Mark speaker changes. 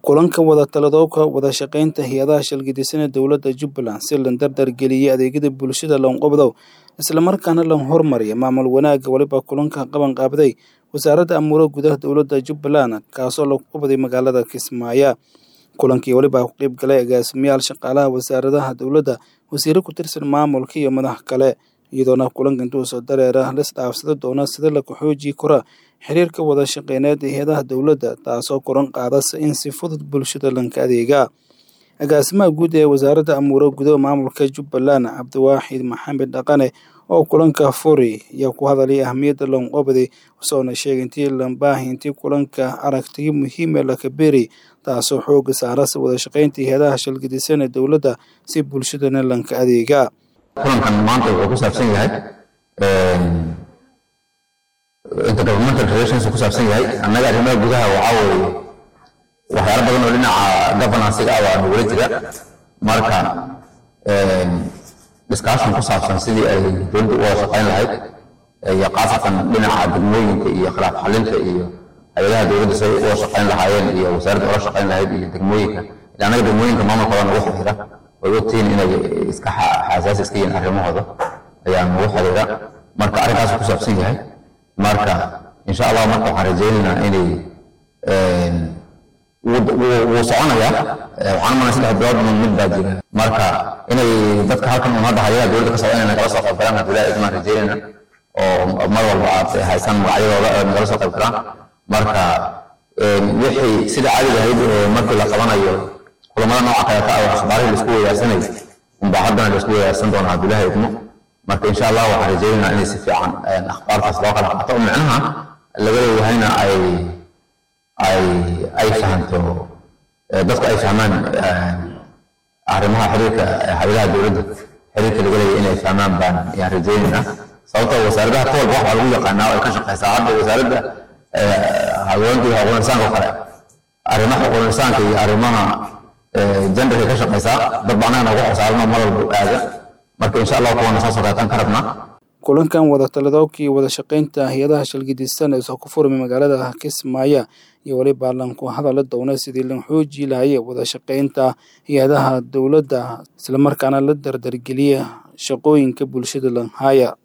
Speaker 1: kulanka wada taladoobka wada shaqaynta hay-adaha shalgidisana dowladda jubbaland si la dardargeliyey adeegyada bulshada loonqabdow islamarkaana la hormariya maamul wanaagga weliba kulanka qaban qaabday wasaaradda amuuro gudaha dowladda jubbaland kaasoo lagu qabday magaalada kismaayo kulankii weliba ku qeyb galay agaasimayaal shaqaalaha wasaaradaha dowladda wasiiro ku tirsan maamulka iyo madax kale iyadoona kulanka intuu soo dareera lisdhaafsada doona sida laku xoojii kora xiriirka wada shaqeyneed ee hay-adaha dowladda taasoo koran qaadasa in si fudud bulshada lanka adeegaa agaasimaha guud ee wasaaradda amuuro gudaha maamulka jubbaland cabdiwaaxid maxamed dhaqane oo kulanka furi ayaa ku hadalay ahmiyadda loonqobday usoona sheegay intii lambaahi intii kulanka aragtiyo muhiime lakabeeri taasoo xooga saarasa wada shaqaynta hay-adaha shalgidisan ee dowladda si bulshadana lanka adeegaa
Speaker 2: kulankan maanta wuxuu ku saabsan yahay intergovernmental relations ku saabsan yahay annaga arrimaha gudaha waxaa weeye waxyaalo badan oo dhinaca governansiga ah waa nagula jira marka discussion ku saabsan sidii ay dowladda u wada shaqayn lahayd iyo khaasatan dhinaca degmooyinka iyo khilaaf xalinta iyo hay-adaha dowladda say uga shaqayn lahaayeen iyo wasaaradda ula shaqayn lahayd iyo degmooyinka annaga degmooyinka maamulkooda nagu xiriira way ogtihiin inay iska xasaasi iska yihiin arrimahooda ayaa nagu xiriira marka arrinkaas ku saabsan yahay marka insha allah marka waxaan rajaynaynaa inay wuu soconayaa waxaan umalay saddex bilood min mid baa jira marka inay dadka halkan un hadda hayadaha dowladda ka socda inay nagala soo qayb galaan abdullahi idmaan rajaynayna oo mar walba aad haysan magacyadooda ay nagala soo qayb galaan marka wixii sida caadiga ahayd markii la qabanayo kulamada nooca kaleeta ah akhbaarihii laisku weydaarsanay unbaa haddana laisku weydaarsan doonaa abdullahi idmo marka insha allah waxaan rajaynaynaa inay si fiican akhbaartaas loo kala qaato oo micnaha laga leeyahayna ay ay ay fahanto dadku ay fahmaan arrimaha xiriirka hay-adaha dowladda xiriirka laga leeyahay inay fahmaan baan ayaan rajaynaynaa sababtoo wasaaradaha ka walba waxaa lagu yaqaanaa oo ay ka shaqeysaa hadda wasaaradda haweenka iyo xuquuqul insaanka oo kale arrimaha xuquuqul insaanka iyo arrimaha genderka ka shaqeysaa dad baa annaga nagu xisaaranoo mar walba aada marka insha allah kuwana soo socdaataan ka rabnaa
Speaker 1: kulankan wada taladoobka iyo wada shaqaynta hay-adaha shalgidisan ee soo ku furmay magaalada kismaayo iyo weliba lanku hadala doona sidii lan xooji lahaye wada shaqaynta hay-adaha dowladda islamarkaana la dardargeliya shaqooyinka bulshada lanhaya